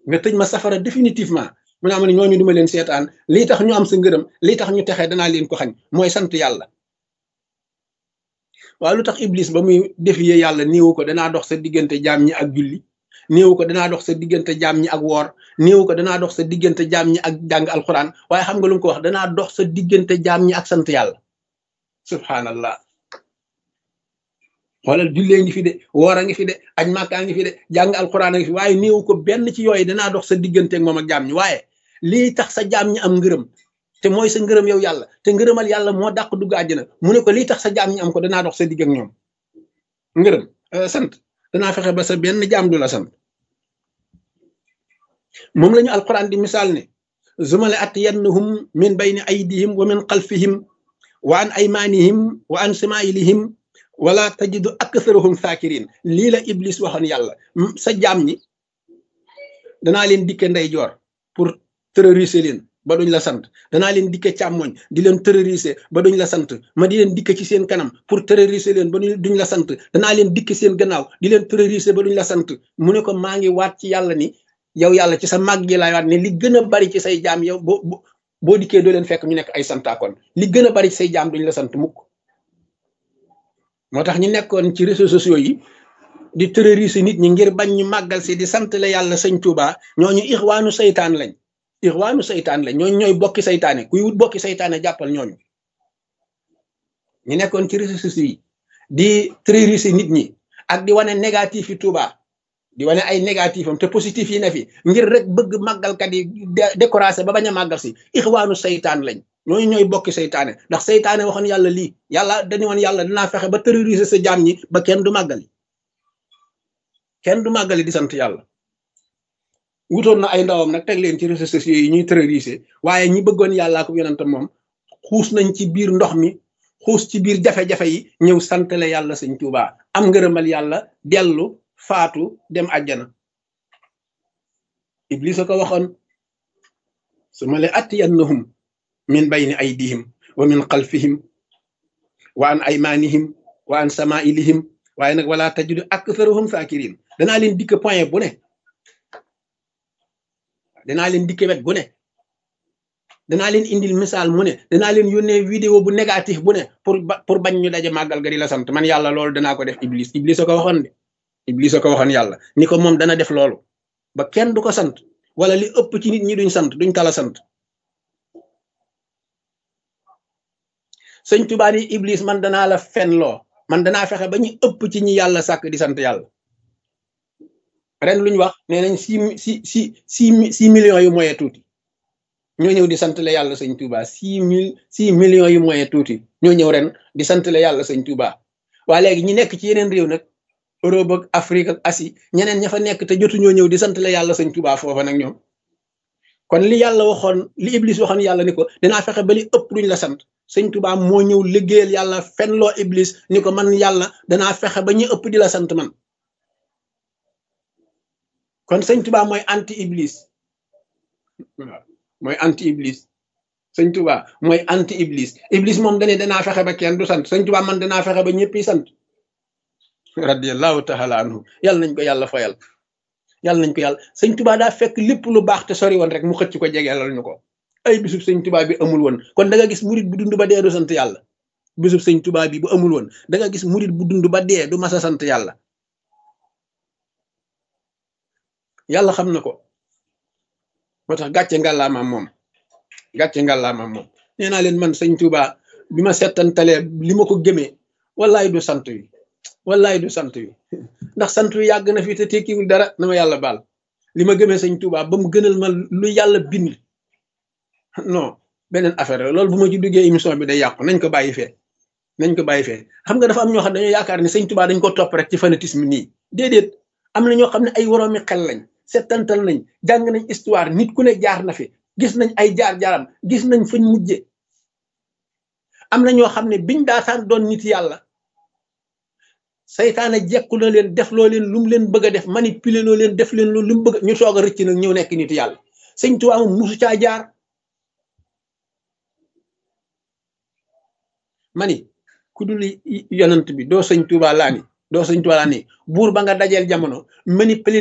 nga tëj ma safara définitivement mu ne am ne ñooñu duma leen seetaan lii tax ñu am sa ngërëm lii tax ñu texee danaa leen ko xañ mooy sant yàlla waaye lu tax iblis ba muy défier yàlla néewu ko danaa dox sa diggante jaam ñi ak julli néewu ko danaa dox sa diggante jaam ñi ak woor néewu ko danaa dox sa diggante jaam ñi ak jàng alxuraan waaye xam nga lu mu ko wax danaa dox sa diggante jaam ñi ak sant yàlla subhanallah xoolal jullee ngi fi de woor a ngi fi de aj màkkaa ngi fi de jàng alxuraan a ngi fi waaye néewu ko benn ci yooyu danaa dox sa diggante ak moom ak jaam ñi waaye lii tax sa jaam ñi am ngërëm te mooy sa ngërëm yow yàlla te ngërëmal yàlla moo dàq dugg àjjana mu ne ko lii tax sa jaam ñi am ko danaa dox sa digg ak ñoom ngërëm sant danaa fexe ba sa benn jaam du la sant moom la ñu alquran di misaal ne zumale atiyannahum min bayni aydihim wa min xalfihim wa an aymanihim wa an samailihim wala tajidu aktharahum sakirin lii la iblis waxoon yàlla sa jaam ñi danaa leen dikke ndeyjoor pour terroriser leen ba duñ la sant danaa leen dikke càmmoñ di leen terroriser ba duñ la sant ma di leen dikke ci seen kanam pour terroriser leen ba duñ la sant danaa leen dikke seen gannaaw di leen terroriser ba duñ la sant mu ne ko maa ngi waat ci yàlla ni yow yàlla ci sa màgg gi laay waat ne li gën a bari ci say jaam yow boo boo dikkee doo leen fekk ñu nekk ay santaakoon li gën a bari ci say jaam duñ la sant mukk moo tax ñu nekkoon ci réseaux sociaux yi di terroriser nit ñi ngir bañ ñu màggal si di sant la yàlla sëñ Tuubaa ñooñu ixwaanu saytaan lañ ixwaanu saytaan lañ ñooñu ñooy bokki saytaane kuy wut bokki saytaane jàppal ñooñu ñu nekkoon ci réseaux sociaux yi di terroriser nit ñi ak di wane négatif yi Tuubaa di wane ay négatif am te positif yi ne fi ngir rek bëgg màggalkat yi découragé ba bañ a màggal si ixwaanu saytaan lañ ñooñu ñooy bokki saytaane ndax saytaane waxoon yàlla lii yàlla dañu woon yàlla dinaa fexe ba terroriser sa jaam ñi ba kenn du màggali kenn du màggali di sant yàlla wutoon na ay ndawam nag teg leen ci réseaux sociaux yi ñuy terroriser waaye ñi bëggoon yàllaa ko yonentam moom xuus nañ ci biir ndox mi xuus ci biir jafe-jafe yi ñëw santale yàlla sëñ Tuubaa am ngërëmal yàlla dellu faatu dem àjjana iblis a ko waxoon su ma le attiyannahum min bayni aydihim wa min xalfihim wa an aymanihim wa an samailihim waaye nag wala tajidu aktharahum sakirin danaa leen dikk point bu ne danaa leen dikk wet bu ne danaa leen indil misaal mu ne danaa leen yónnee vidéo bu négatif bu ne pour pour bañ ñu daje màggal ga di la sant man yàlla loolu danaa ko def iblis iblis a ko waxoon de iblis a ko waxoon yàlla ni ko moom dana def loolu ba kenn du ko sant wala li ëpp ci nit ñi duñ sant duñ tala sant sëñ Tuubaa ni iblis man danaa la fen loo man danaa fexe ba ñu ëpp ci ñi yàlla sàkk di sant yàlla ren luñ wax nee nañ six six six six millions yu moyen tuuti ñoo ñëw di sant la yàlla sëñ Tuubaa six mille six millions yu moyen tuuti ñoo ñëw ren di sant la yàlla sëñ Tuubaa waa léegi ñi nekk ci yeneen réew nag Europe ak Afrique ak Asie ñeneen ña fa nekk te jotu ñoo ñëw di sant la yàlla sëñ Tuubaa foofa nag ñoom kon li yàlla waxoon li iblis waxoon yàlla ni ko dinaa fexe ba li ëpp duñ la sant sëñ Tuubaa moo ñëw liggéeyal yàlla fenloo iblis ni ko man yàlla danaa fexe ba ñu ëpp di la sant man kon sëñ Tuubaa mooy anti iblis waaw mooy anti iblis sëñ Tuubaa mooy anti iblis iblis moom dane danaa fexe ba kenn du sant sëñ Tuubaa man danaa fexe ba ñëpp yi sant radiallahu taala anhu yàlla nañ ko yàlla fayal yàlla nañ ko yàlla sëñ Tuubaa daa fekk lépp lu baax te sori woon rek mu xëcc ko jegeelal ñu ko ay bisub sëñ Tuubaa bi amul woon kon da nga gis murit bu dund ba dee du sant yàlla bisub sëñ Tuubaa bi bu amul woon da nga gis murit bu dund ba dee du masa sant yàlla yàlla xam na ko moo tax gàcce ngàllaamaam moom gàcce ngàllaamaam moom nee naa leen man sëñ Tuubaa bi ma settantalee li ma ko gëmee wallaay du sant wi wallaay du sant wi ndax sant wi yàgg na fi te tekkiwul dara na ma yàlla baal li ma gëmee sëñ Tuubaa ba mu gënal ma lu yàlla bind non beneen affaire la loolu bu ma ci duggee émission bi day yàqu nañ ko bàyyi fee nañ ko bàyyi fee xam nga dafa am ñoo xam ne dañoo yaakaar ne sëñ Tuubaa dañ ko topp rek ci fanatisme nii déedéet am na ñoo xam ne ay woroomi xel lañ settantal nañ jàng nañ histoire nit ku ne jaar na fi gis nañ ay jaar-jaaram gis nañ fañ mujje am na ñoo xam ne biñ daataan doon nit yàlla saytaane jekku na leen def loo leen lu mu leen bëgg a def manipuler loo leen def leen loolu lu mu bëgg ñu soog a rëcc nag ñëw nekk nit yàlla sëñ Tuubaa moom musu caa jaar mani ku dul yonant bi doo sëñ Tuubaa laa ni doo sëñ Tuubaa laa ni buur ba nga dajeel jamono manipuler